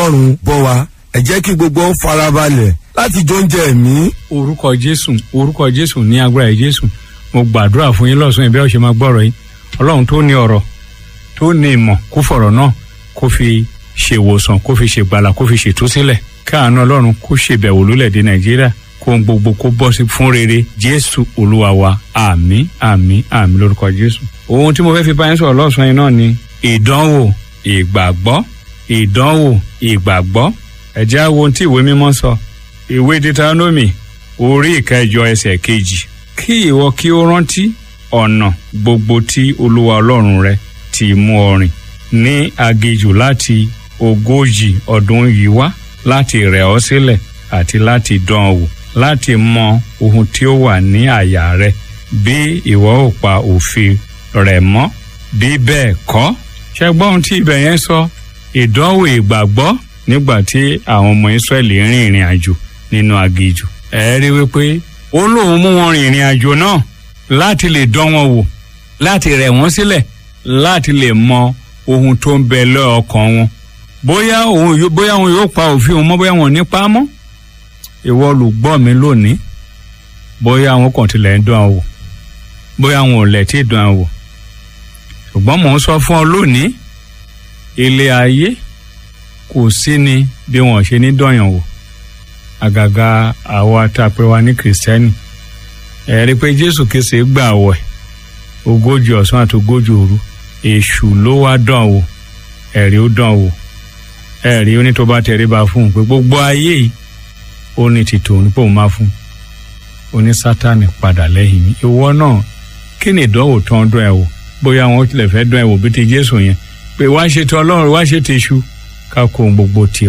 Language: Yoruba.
ọlọ́run bọ́ wa ẹ jẹ́ kí gbogbo ó farabalẹ̀ láti jọ oúnjẹ ẹ̀mí. orúkọ jésù orúkọ jésù ní agbára jésù mo gbàdúrà fún yín lọ́sàn-án ìbí ọ̀sẹ̀ máa gbọ́rọ̀ yín ọlọ́run tó ní ọ̀rọ̀ tó ní ìmọ̀ kó fọ̀rọ̀ náà kó fi ṣèwòsàn kó fi ṣègbàlà kó fi ṣètúsílẹ̀ káàánú ọlọ́run kó ṣèbẹ̀wò lólẹ̀dẹ̀ nàìjíríà kó ń gbogbo kó bọ́ sí fún rere jésù olúwa wa àmín àmín àmín lórúkọ jésù. ohun tí mo fẹ́ fi bá yín sọ̀rọ̀ lọ́sàn-án yìí náà ni ìdánwò ìgbàgbọ́ ìdánwò ìgbàgbọ́ ẹ jẹ́ á wo ohun tí ìwé mímọ́ sọ ìwé deuteronomy orí ìkẹjọ ẹsẹ̀ kejì kí ìwọ kí ó rántí ọ̀nà gbogbo tí olúwa ọlọ́run rẹ ti mú ọ rìn ní aginjù láti ogójì ọdún yìí wá láti rẹ̀ ọ́ sílẹ̀ àti láti dán ọ wò láti mọ ohun tí ó wà ní àyà rẹ bí ìwọ ò pa òfin rẹ̀ mọ́ bí bẹ́ẹ̀ kọ́ ṣẹgbọ́n ohun tí ibẹ̀ yẹn sọ ìdánwò ìgbàgbọ́ nígbà tí àwọn ọmọ Ísírẹ́lì rìn ìrìn àjò nínú aginjù ẹ rí wípé ó lóun mú wọn rìn ìrìn àjò náà láti lè dán wọn wò láti rẹ̀ wọ́n sílẹ̀ láti lè mọ ohun tó ń bẹ lọ́ọ̀kan wọn bóyá òun yóò bóyá òun yóò pa òfin òun mọ́ bóyá wọn ò ní pa á mọ́ ìwọ olùgbọ́ mi lónìí bóyá àwọn kan tilẹ̀ ń dán wò bóyá àwọn ò lẹ̀ tí ì dán wò ṣùgbọ́n mò ń sọ fún ọ lónìí ilé ayé kò sí ni bí wọn ṣe ní dọ̀yàn wò àgàgà àwa tá a pè wá ní kìrìsìtẹ́nì ẹ̀rí pé jésù kése gbà wẹ̀ ogójì ọ̀sán àti ogójì òru èṣù ló wá dán wò ẹ̀rí ó dán wò ẹ̀rí ó ní tó bá tẹríba fún un pé gbogbo ayé yìí ó ní tìtò òun pé òun máa fún un ó ní sátánì padà lẹ́yìn mi ìwọ náà kí ni ìdánwò tán dán ẹ wò bóyá wọn tilẹ̀ fẹ́ dán ẹ wò bí ti jésù yẹn pé wá ṣe ti ọlọ́run wá ṣe ti iṣu ká kó ohun gbogbo ti